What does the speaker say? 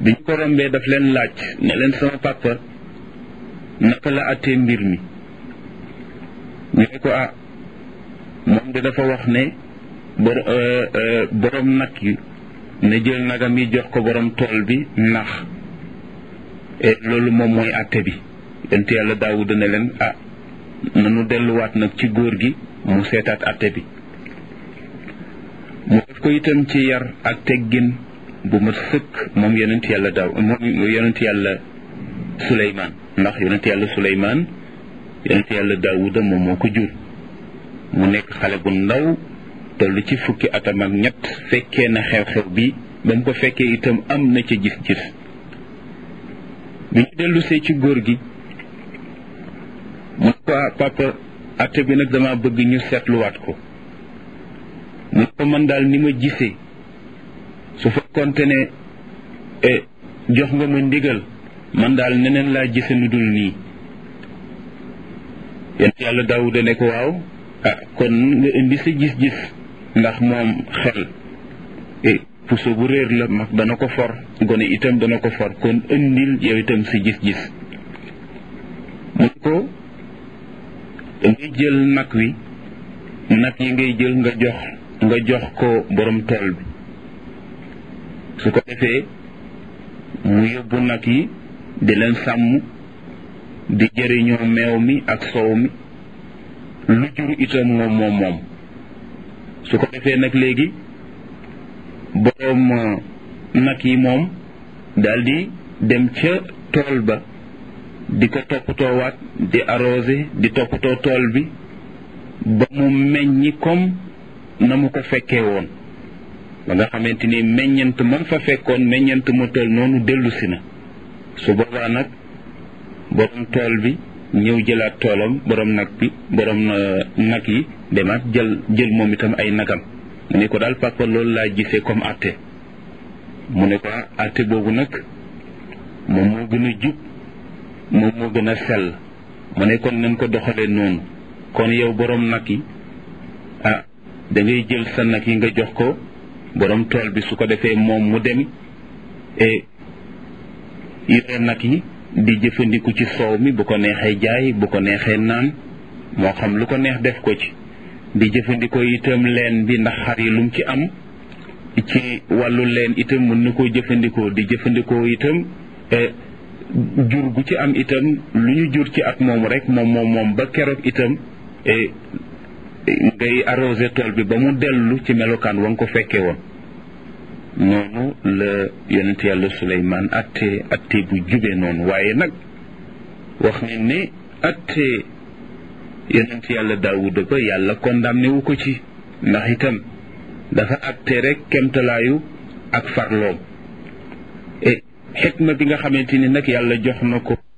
biñ ko rombee daf leen laaj ne leen sama papa naka la attee mbir mi ñu ne ko ah moom de dafa wax ne borom nag yi ne jël nagam yi jox ko borom tool bi ndax loolu moom mooy atte bi yonent yàlla daawuda ne leen ah nanu delluwaat nag ci góor gi mu seetaat atte bi mu def ko itam ci yar ak teggin bu ma sëkk moom yonent yàlla daaw moom yonent yàlla suleymaan ndax yonent yàlla suleymaan yonent yàlla daawuda moom moo ko jur mu nekk xale bu ndaw toll ci fukki atam ak ñett fekkee na xew-xew bi ba mu ko fekkee itam am na ca gis-gis bi ñu dellusee ci góor gi mu ne ko papa atte bi nag dama bëgg ñu seetluwaat ko mu ne ko man daal ni ma gisee su fekkoonte ne jox nga ma ndigal man daal neneen laa gise lu dul nii yent yàlla daawuda ne ko waaw ah kon nga indi sa gis-gis ndax moom xel puso bu réer la mag dana ko for gone itam dana ko for kon indil yow itam sa gis-gis mu ko dangay jël nag wi nag yi ngay jël nga jox nga jox ko borom tool bi su ko defee mu yóbbu nag yi di leen sàmm di jëriñoo meew mi ak soow mi lu jur itam moom moom moom su ko defee nag léegi boroom nag yi moom daldi dem ca tool ba di ko toppatoowaat di arrosé di toppatoo tool bi ba mu meññi comme na mu ko fekkee woon ba nga xamante ni meññent man fa fekkoon meññent mu toll noonu dellusi na su boobaa nag borom tool bi ñëw jëlaat toolam borom nag bi borom nag yi demaat jël jël moom itam ay nagam mu ne ko daal papa loolu laa gisee comme atte mu ne ko atte boobu nag moom moo gën a jub moom moo gën a sell mu ne kon nañ ko doxalee noonu kon yow borom nag yi ah da ngay jël sa nag yi nga jox ko borom tool bi su ko defee moom mu dem e yore nag yi di jëfandiku ci soow mi bu ko neexee jaay bu ko neexee naan moo xam lu ko neex def ko ci di jëfandikoo itam leen bi ndax xar yi lum ci am ci wàllu leen itam mën na koo jëfandikoo di jëfandikoo itam jur gu ci am itam lu ñu jur ci at moom rek moom moom moom ba keroog itam ngay arrosé tool bi ba mu dellu ci melokaan wa nga ko fekkee woon noonu la yonent yàlla suleymaan atte atte bu jube noonu waaye nag wax ne ne atte yonent yàlla daawuda ba yàlla condamné wu ko ci ndax itam dafa atte rek kemtalaayu ak farloom e xikma bi nga xamante ni nag yàlla jox na ko